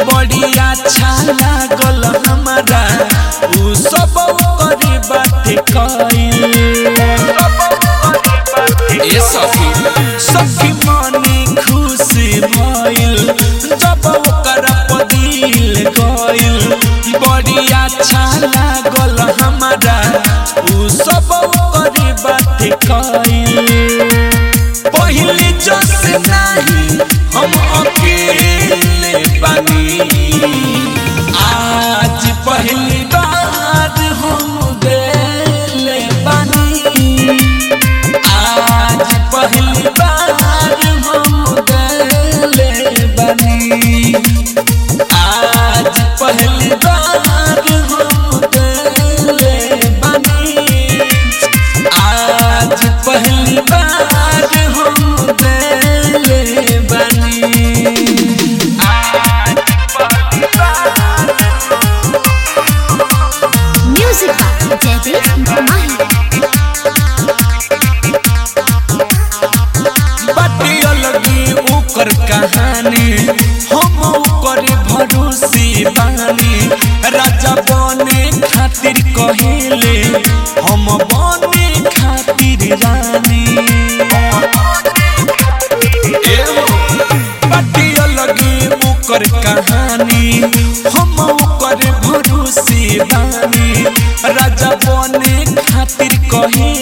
बड़ी अच्छा लागल हमारा उ सब करे बाटे कइल ए सखी सखी मने खुश भइल जब ओकरा पदिल गइल बड़ी अच्छा लागल हमारा उ सब करे बाटे कइल पहले जस नहीं हम अकेले बनी आज पहली बार हम दिल बनी आज पहली बार हम दिल बनी आज पहली बार हम दिल बनी आज पहली बार हम दिल बनी आज पहली बार Music by Debbie Mahi. बाटी अलगी ओकर कहानी हम ओकर भरोसे बानी राजा बने खातिर कहेले हम बने खातिर रानी एहो, बाटी अलगी ओकर कहानी हम ओकर भरोसे बानी राजा बने खातिर कहे